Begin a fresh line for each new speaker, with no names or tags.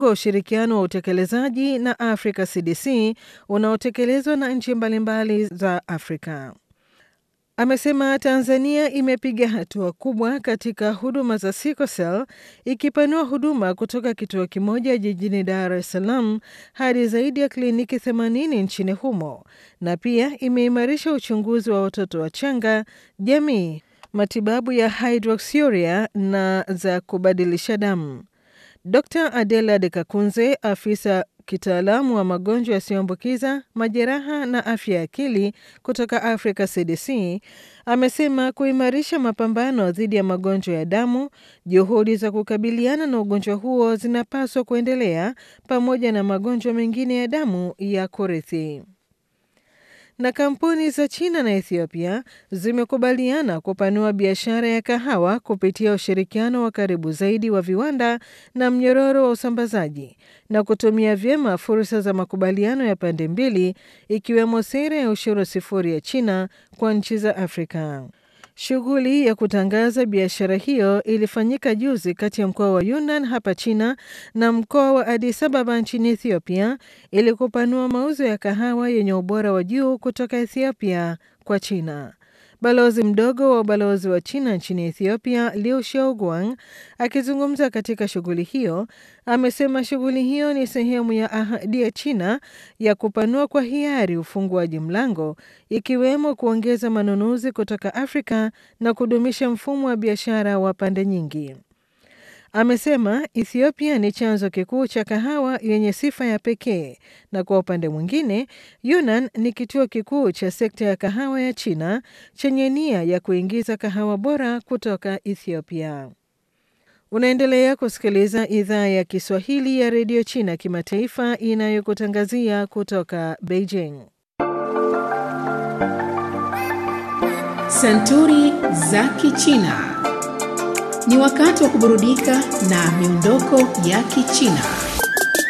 wa ushirikiano wa utekelezaji na Africa CDC unaotekelezwa na nchi mbalimbali za Afrika. Amesema Tanzania imepiga hatua kubwa katika huduma za sickle cell ikipanua huduma kutoka kituo kimoja jijini Dar es Salaam hadi zaidi ya kliniki 80 nchini humo na pia imeimarisha uchunguzi wa watoto wachanga, jamii, matibabu ya hydroxyuria na za kubadilisha damu. Dr Adela De Kakunze, afisa kitaalamu wa magonjwa yasiyoambukiza, majeraha na afya ya akili kutoka Africa CDC, amesema kuimarisha mapambano dhidi ya magonjwa ya damu, juhudi za kukabiliana na ugonjwa huo zinapaswa kuendelea pamoja na magonjwa mengine ya damu ya kurithi na kampuni za China na Ethiopia zimekubaliana kupanua biashara ya kahawa kupitia ushirikiano wa karibu zaidi wa viwanda na mnyororo wa usambazaji na kutumia vyema fursa za makubaliano ya pande mbili ikiwemo sera ya ushuru sifuri ya China kwa nchi za Afrika. Shughuli ya kutangaza biashara hiyo ilifanyika juzi kati ya mkoa wa Yunnan hapa China na mkoa wa Addis Ababa nchini Ethiopia ili kupanua mauzo ya kahawa yenye ubora wa juu kutoka Ethiopia kwa China. Balozi mdogo wa ubalozi wa China nchini Ethiopia, Liu Xiaoguang, akizungumza katika shughuli hiyo, amesema shughuli hiyo ni sehemu ya ahadi ya China ya kupanua kwa hiari ufunguaji mlango, ikiwemo kuongeza manunuzi kutoka Afrika na kudumisha mfumo wa biashara wa pande nyingi. Amesema Ethiopia ni chanzo kikuu cha kahawa yenye sifa ya pekee na kwa upande mwingine, Yunnan ni kituo kikuu cha sekta ya kahawa ya China chenye nia ya kuingiza kahawa bora kutoka Ethiopia. Unaendelea kusikiliza idhaa ya Kiswahili ya redio China kimataifa inayokutangazia kutoka Beijing.
Santuri za Kichina. Ni wakati wa kuburudika na miondoko ya Kichina.